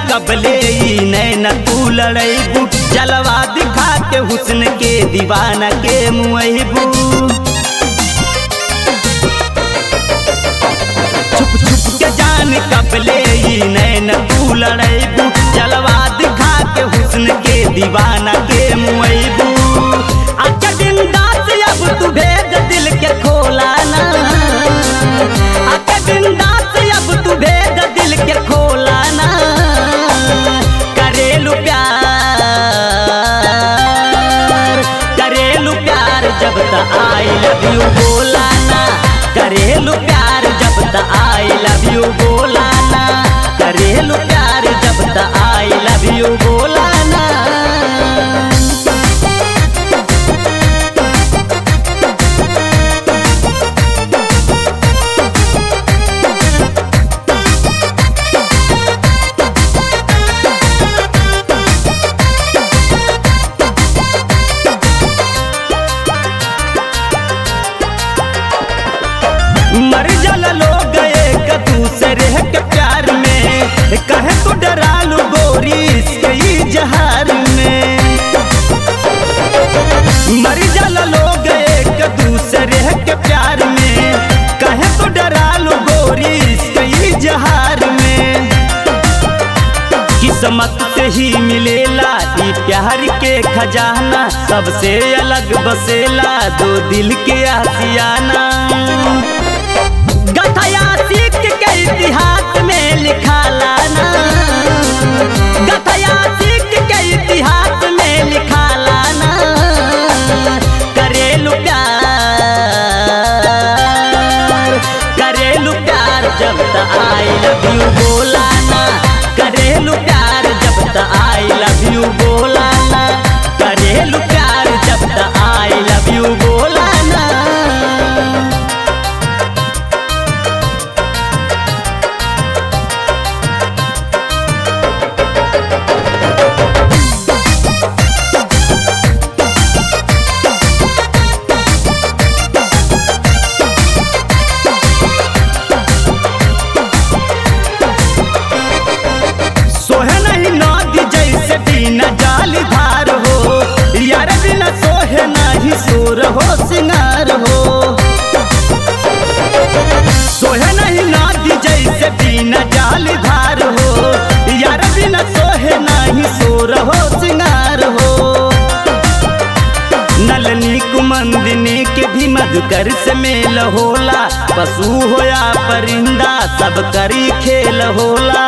कबले ई नैन तू लड़ैबू जलवा दिखा के हुस्न के दीवाना के मुहबू छुप छुप के जान कबले ई नैन तू लड़ैबू जलवा दिखा के हुस्न के दीवाना के मुहबू आके बिंदास अब तू भेज दिल के खोला ना आके बिंदास अब तू भेज दिल के खोला ना करेलू प्यार करेलू प्यार जब तक आई लव यू बोला ना करेलू प्यार जब तक आई लव यू बोला ना करेलू प्यार जब तक आई लव यू बोला ना मर जल लोग एक दूसरे के प्यार में कहे तो डरालू गोरी इसके ही जहार में मर जल लोग एक दूसरे के प्यार में कहे तो डरालू गोरी इसके ही जहार में किस्मत से ही मिलेला ई प्यार के खजाना सबसे अलग बसेला दो दिल के आसियाना गथया सीख के इतिहास में लिखा लाना गथया सीख के इतिहास में लिखा लाना करेलू प्यार करेलू प्यार जब तक आई लव यू बोलाना करेलू प्यार जब तक आई लव यू बोलाना करेलू प्यार जब तक आई लव यू बोलाना सोहे नहीं नदी जैसे बिना जाल धार हो यार बिना सोहे नहीं सोर हो सिंगार हो सोहे नहीं नदी जैसे बिना जाल धार हो यार बिना सोहे नहीं सोर हो सिंगार हो नलनी कुमंदिनी के भी मधुकर से मेल होला पशु होया परिंदा सब करी खेल होला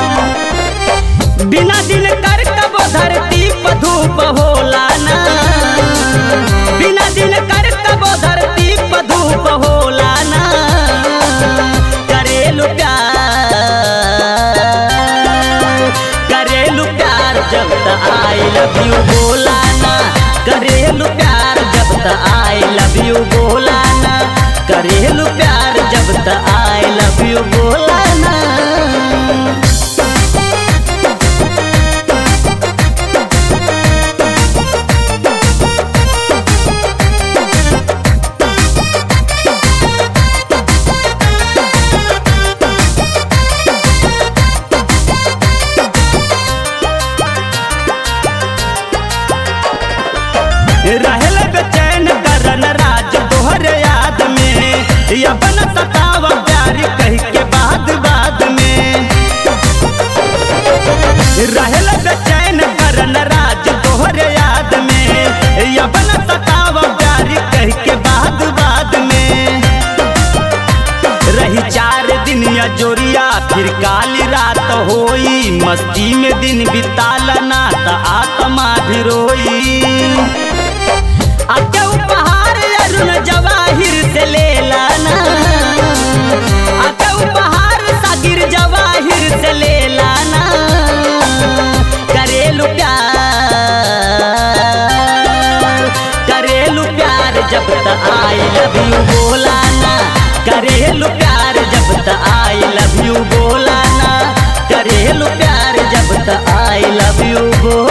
बिना दिन कर कब धरती पर धूप होला ना बिना दिन कर कब धरती पर धूप होला ना करेलू प्यार करेलू प्यार जब तक आई लव यू बोला ना करेलू प्यार जब तक आई लव यू बोला ना करेलू प्यार जब तक आई लव यू बोला ना रहल बेचैन करन राज तोहर याद में अपन सताव प्यार कह के बाद बाद में रहल बेचैन करन राज तोहर याद में अपन सताव प्यार कह के बाद बाद में रही चार दिन या जोरिया फिर काली रात होई मस्ती में दिन बिताला ना त आत्मा भी रोई आके उपहार अरुण जवाहिर से ले लाना आके उपहार सागिर जवाहिर से ले लाना करेलू प्यार करेलू प्यार जब तक आई लव यू बोलाना करेलू प्यार जब तक आई लव यू बोलाना करेलू प्यार जब तक आई लव यू बोल